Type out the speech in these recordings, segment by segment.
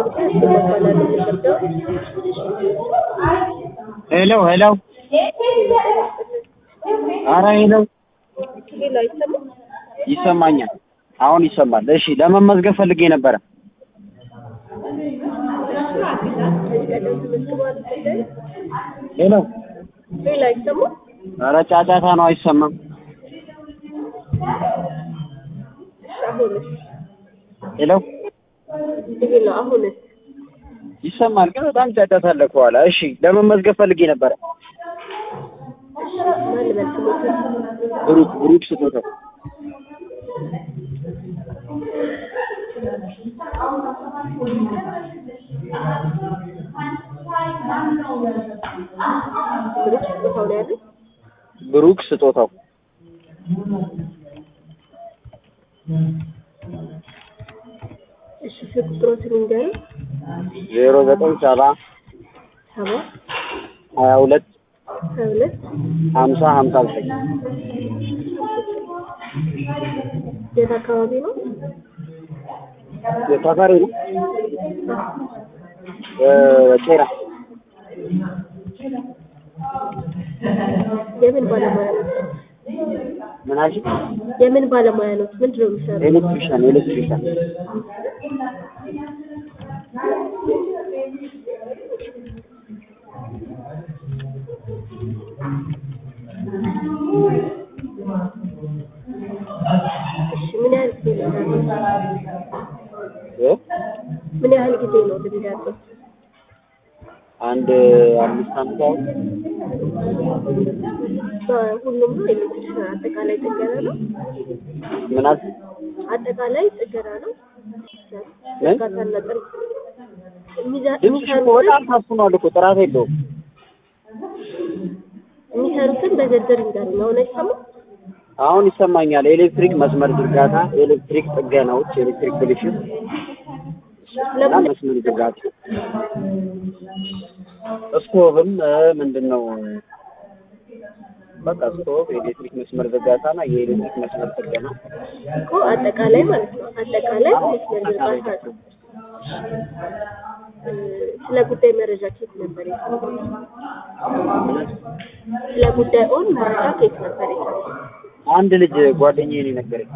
ጉዳይ አስመባላል የሚከብደው ሄሎ ሄሎ አረ ሄሎ ሌላ አይሰማም። ይሰማኛል። አሁን ይሰማል። እሺ ለመመዝገብ ፈልጌ ነበረ። ከዚህ ቀደም ተመዝግበዋል ጉዳይ ሄሎ ሌላ አይሰማም። አረ ጫጫታ ነው አይሰማም። እሺ አሁንስ ሄሎ ሌላ አሁንስ ይሰማል፣ ግን በጣም ጫጫታ አለ ከኋላ። እሺ ለመመዝገብ ፈልጌ ነበረ። እሺ ማን ልበል ስሞትን ብሩክ ብሩክ ስጦታው ብሩክ ስጦታው ነው ያለው። ብሩክ ስጦታው እሺ ስልክ ቁጥሮትን ንገረኝ። ዜሮ ዘጠኝ ሰባ ሰባ ሀያ ሁለት ሀያ ሁለት ሀምሳ ሀምሳ ዘጠኝ የት አካባቢ ነው? ተፈሪ ነው ቄራ የምን ባለሙያ ነው? ምን አልሽ? የምን ባለሙያ ነው? ምንድን ነው የሚሰራው? ኤሌክትሪሻን ኤሌክትሪሻን እሺ ምን ያህል ጊዜ ነው ያለው? እ? ምን ያህል ጊዜ ነው ልምድ ያለው? አንድ አምስት ዓመት አሁን በሁሉም ነው ኤሌክትሪሻን አጠቃላይ ጥገና ነው? ምን አልሽ? አጠቃላይ ጥገና ነው? ምን? ዝርጋታና ጥር የሚዛ- ድምፅሽ እኮ በጣም ታፍኗል እኮ ጥራት የለውም። የሚሰሩትን በዝርዝር ይንገሩኝ። አሁን አይሰማም? አሁን ይሰማኛል። ኤሌክትሪክ መስመር ዝርጋታ፣ ኤሌክትሪክ ጥገናዎች፣ ኤሌክትሪክ ብልሽት እና ስለምን መስመር ዝርጋታ፣ ስቶቭም እ፣ ምንድን ነው በቃ ስቶቭ፣ ኤሌክትሪክ መስመር ዝርጋታ እና የኤሌክትሪክ መስመር ጥገና እኮ አጠቃላይ ማለት ነው። አጠቃላይ መስመር ዝርጋታ ነው። እ፣ ስለ ጉዳይ መረጃ ከየት ነበር የሰማው? ስለ ጉዳይ ኦን መረጃ ከየት ነበር የሰማው? አንድ ልጅ ጓደኛዬ ነው የነገረኝ።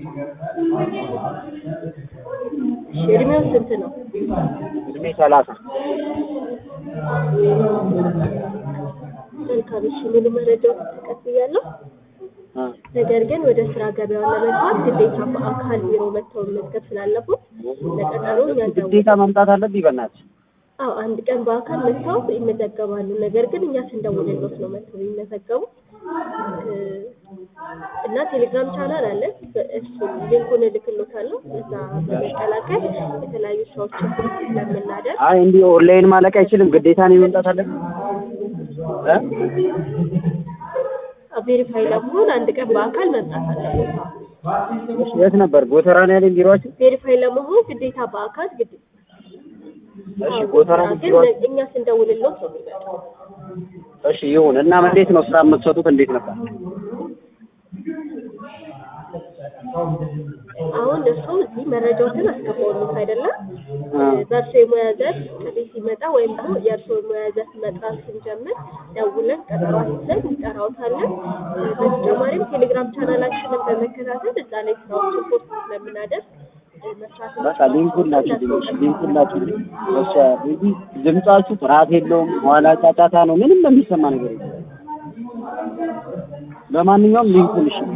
እሺ እድሜው ስንት ነው? እድሜ ሰላሳ መልካም። እሺ ሙሉ መረጃውን ተቀብያለሁ። እ፣ ነገር ግን ወደ ስራ ገበያውን ለመግባት ግዴታ በአካል ቢሮ መጥተው መመዝገብ ስላለበት ለቀጠሮ እኛ እንደው ግዴታ መምጣት አለብኝ በእናትሽ። አዎ አንድ ቀን በአካል መጥተው ይመዘገባሉ። ነገር ግን እኛ ስንደውልሎት ነው መጥተው የሚመዘገቡ እ፣ እና ቴሌግራም ቻናል አለን። እሱ ሊንኩን እልክሎታለሁ። እዛ በመቀላቀል የተለያዩ ስራዎችን ስለምናደርግ አይ እንዲህ ኦንላይን ማለቅ አይችልም። ግዴታ ነው መምጣት አለብኝ እ? ቬሪፋይ ለመሆን አንድ ቀን በአካል መምጣት አለበት። እሺ፣ የት ነበር ጎተራ ነው ያለኝ ቢሮአችን? ቬሪፋይ ለመሆን ግዴታ በአካል ግዴ እሺ ጎተራ ነው ግን ቢሮአችን። እኛ ስንደውልሎት ነው የሚመጣው። እሺ ይሁን እና እንዴት ነው ስራ የምትሰጡት? እንዴት ነበር? አሁን እሱ እዚህ መረጃዎችን አስገባውልት አይደለም እ፣ በእርሶ የሙያ ዘርፍ ጥሪ ሲመጣ ወይም ደግሞ የእርሶ የሙያ ዘርፍ መጥራት ስንጀምር ደውለን ቀጠሮ አስይዘን እንጠራዎታለን። እ፣ በተጨማሪም ቴሌግራም ቻናላችንን በመከታተል እዛ ላይ ስራዎችን ፖስት ስለምናደርግ እ፣ መስራት በቃ ሊንኩን ላኪልኝ። እሺ ሊንኩን ላኪልኝ። እሺ እዚህ ድምጻችሁ ጥራት የለውም፣ ኋላ ጫጫታ ነው፣ ምንም የሚሰማ ነገር የለም። ለማንኛውም ሊንኩን እሺ።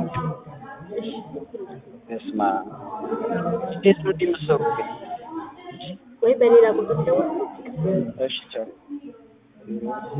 እስማ እንዴት ነው እንዲህ የምትሰሩት ግን? ወይ በሌላ ቁጥር ደውል እሺ ቻው።